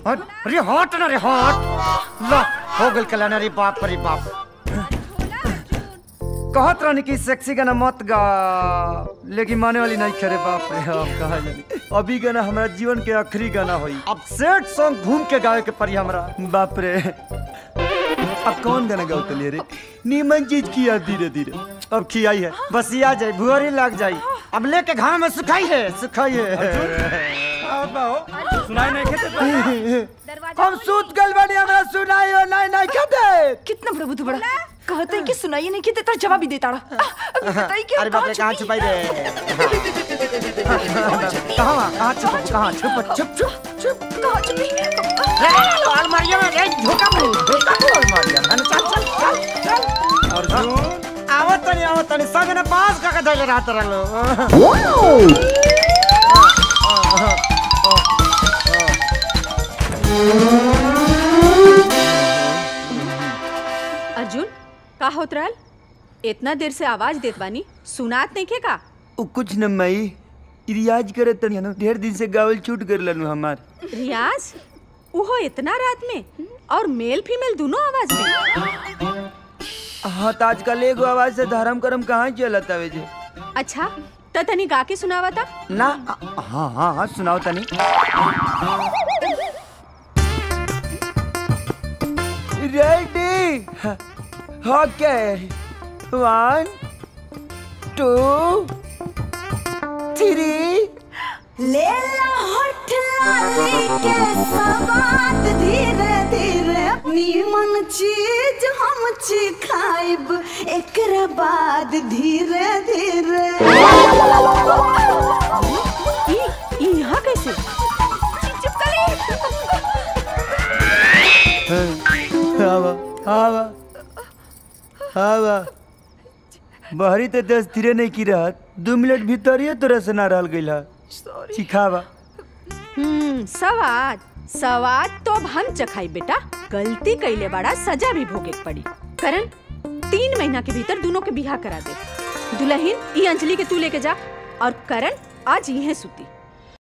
हट अरे हट ना रे हट ला हो गल कल्याण रे बाप रे बाप कहत रहनी कि सेक्सी गाना मत गा लेकिन माने वाली नहीं करे बाप रे अब कहा जानी अभी गाना हमारा जीवन के आखिरी गाना होई अब सेट सॉन्ग घूम के गावे के पड़ी हमरा बाप रे अब कौन गाना गाओ तलिए रे नीमन चीज किया धीरे धीरे अब खियाई है बस ये आ जाए भुअरी लग जाई अब लेके घाम में सुखाई है सुखाई है सुनाई नहीं खेते हम सूत गल बनी हमरा सुनाई हो नहीं नहीं कहते कितना प्रभु तू बड़ा कहते हैं कि सुनाइए नहीं कि तेरा जवाब ही देता रहा अभी बताइए कि अरे बाप रे कहाँ छुपाई रे कहाँ कहाँ छुप कहाँ छुप छुप छुप छुप कहाँ छुपी रे अलमारिया में रे झोका मुंह झोका मुंह अलमारिया है ना चल चल चल चल अर्जुन आवत तनी आवत तनी संग ने पास का धैले रहत रहलो अर्जुन का होत रहल इतना देर से आवाज देत बानी सुनात नहीं के का उ कुछ न मई रियाज करे तनी न ढेर दिन से गावल छूट कर लनु हमार रियाज उहो इतना रात में और मेल फीमेल दोनों आवाज में हाँ तो आजकल एगो आवाज से धर्म करम कहाँ चलत आवे जे अच्छा त तनी गा के सुनावा था ना हाँ हाँ हाँ सुनाओ तनी ready okay one two three ले ला होठ लाली के सवाद धीरे धीरे नीमन चीज हम छी खाइब एकरा बाद धीरे धीरे ई ई यहाँ कैसे चुप करी आवा आवा आवा बहरी तो दस धीरे नहीं की रहत दो मिनट भीतर ही तोरा से ना रहल गइल है सिखावा हम्म सवाद सवाद तो अब हम चखाई बेटा गलती कैले बड़ा सजा भी भोगे के पड़ी करण तीन महीना के भीतर दोनों के बिहा करा दे दुल्हन ई अंजलि के तू लेके जा और करण आज यहीं सुती